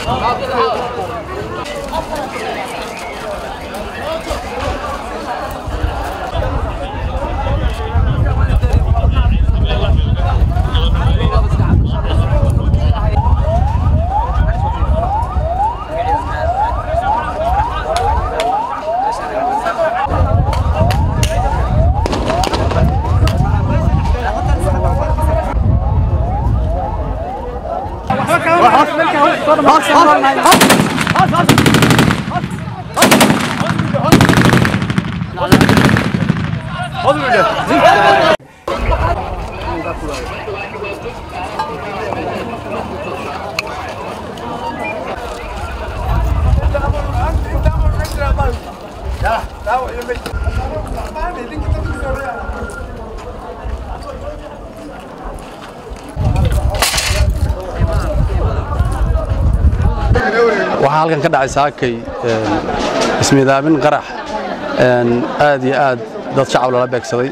waxaa halkan ka dhacay saakay ismiidaamin qarax aad iyo aad dad shacab lala beegsaday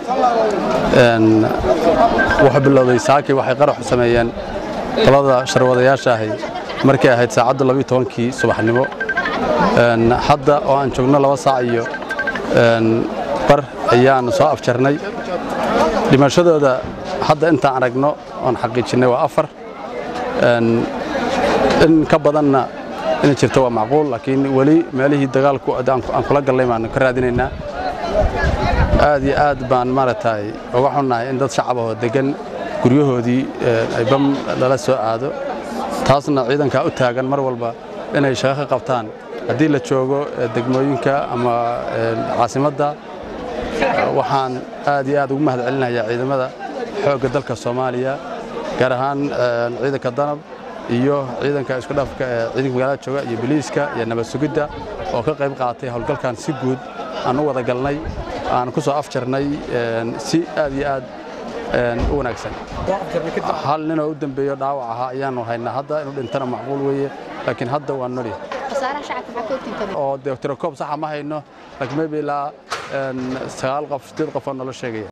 wuxuu bilowday saakay waxay qaraxu sameeyeen talada sharwadayaasha ahay markay ahayd saacadda labiyo tobankii subaxnimo hadda oo aan joogno laba saac iyo bar ayaan soo afjarnay dhimashadooda hadda intaan aragno oon xaqiijinnay waa afar in ka badanna inay jirto waa macquul laakiin weli meelihii dagaalku aan kula gallay baanu ka raadinaynaa aad iyo aad baan maaragtay uga xunnahay in dad shacab ahoo deggan guryahoodii ay bam lala soo aado taasna ciidankaa u taagan mar walba inay shaqo ka qabtaan haddii la joogo degmooyinka ama caasimadda waxaan aad iyo aad ugu mahad celinayaa ciidamada xoogga dalka soomaaliya gaar ahaan ciidanka danab iyo ciidanka isku dhafka ee ciidanka magaalada jooga iyo boliiska iyo nabad sugidda oo ka qayb qaatay howlgalkan si guud aan u wada galnay aan ku soo afjarnay si aad iyo aad u wanaagsan hal ninoo u dambeeyo dhaawac ahaa ayaanu haynaa hadda inuu dhintana macquul weeye laakiin hadda waa noli oo dee tirakoob saxa ma hayno laakiin maybe ilaa sagaal qof sideed qof oo nolo sheegaya